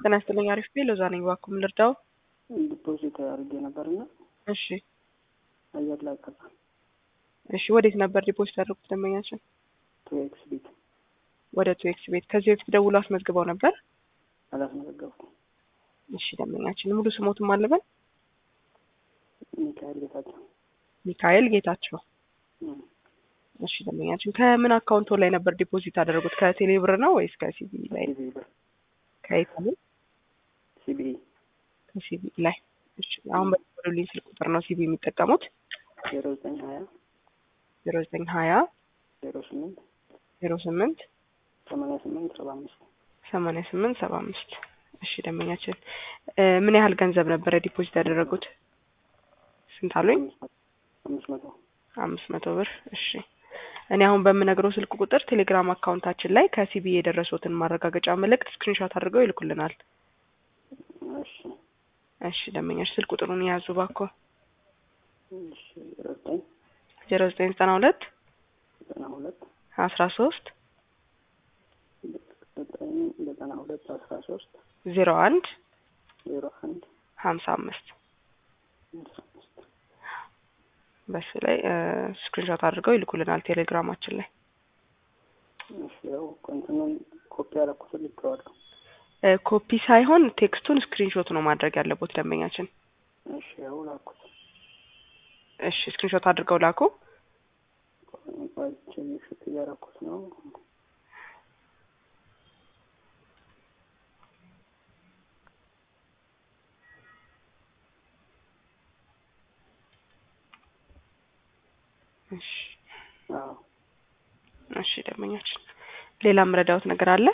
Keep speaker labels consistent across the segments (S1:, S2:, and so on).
S1: ጤና ይስጥልኝ። አሪፍ ቤ ሎዛ ነኝ። እባክዎ ምን ልርዳው?
S2: ዲፖዚት አድርጌ ነበርና
S1: እሺ
S2: አየር ላይ ቀረ።
S1: እሺ ወዴት ነበር ዲፖዚት ያደረጉት ደንበኛችን?
S2: ቱ ኤክስ ቤት
S1: ወደ ቱ ኤክስ ቤት። ከዚህ በፊት ደውሎ አስመዝግበው ነበር?
S2: አላስመዘገብኩም።
S1: እሺ ደንበኛችን ሙሉ ስሞትም አለበን?
S2: ሚካኤል ጌታቸው
S1: ሚካኤል ጌታቸው።
S2: እም፣
S1: እሺ ደንበኛችን ከምን አካውንቶ ላይ ነበር ዲፖዚት ያደረጉት? ከቴሌ ብር ነው ወይስ ከሲቢ ላይ?
S2: ሲቢኢ ብር
S1: ከየት
S2: ሲቢኢ
S1: ከሲቢ ላይ። እሺ አሁን በደወሉልኝ ስልክ ቁጥር ነው ሲቢ የሚጠቀሙት?
S2: ዜሮ ዘጠኝ ሀያ
S1: ዜሮ ዘጠኝ ሀያ
S2: ዜሮ ስምንት
S1: ዜሮ ስምንት
S2: ሰማንያ ስምንት ሰባ አምስት
S1: ሰማንያ ስምንት ሰባ አምስት እሺ ደንበኛችን እ ምን ያህል ገንዘብ ነበረ ዲፖዚት ያደረጉት? ስንት አሉኝ?
S2: አምስት መቶ
S1: አምስት መቶ ብር እሺ እኔ አሁን በምነግረው ስልክ ቁጥር ቴሌግራም አካውንታችን ላይ ከሲቢ የደረሱትን ማረጋገጫ መልእክት ስክሪንሾት አድርገው ይልኩልናል።
S2: እሺ
S1: እሺ ደንበኛች ስልክ ቁጥሩን የያዙ ባኮ
S2: እሺ ዜሮ ዘጠኝ
S1: ዜሮ ዘጠኝ ዘጠና ሁለት
S2: ዘጠና ሁለት
S1: አስራ ሶስት
S2: ዘጠኝ ዘጠና ሁለት አስራ ሶስት
S1: ዜሮ አንድ
S2: ዜሮ አንድ
S1: ሀምሳ አምስት
S2: አምሳ አምስት
S1: በሱ ላይ ስክሪንሾት አድርገው ይልኩልናል ቴሌግራማችን ላይ
S2: እሺ ያው እንትኑን ኮፒ ያደረኩትን ልኬዋለሁ።
S1: እ ኮፒ ሳይሆን ቴክስቱን ስክሪንሾት ነው ማድረግ ያለቦት ደንበኛችን።
S2: እሺ ያው ላኩት።
S1: እሺ ስክሪንሾት አድርገው ላኩ።
S2: ቆይቼ ሽት እያደረኩት ነው።
S1: እሺ
S2: አዎ
S1: እሺ ደንበኛችን ሌላ ምረዳውት ነገር አለ?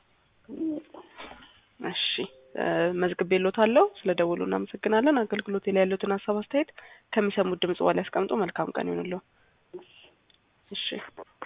S1: እሺ እ መዝግቤልዎታለሁ። ስለ ደውሉ እናመሰግናለን። አገልግሎቴ ላይ ያሉትን ሀሳብ አስተያየት ከሚሰሙት ድምጽ በኋላ ያስቀምጡ። መልካም ቀን ይሁንልዎ። እሺ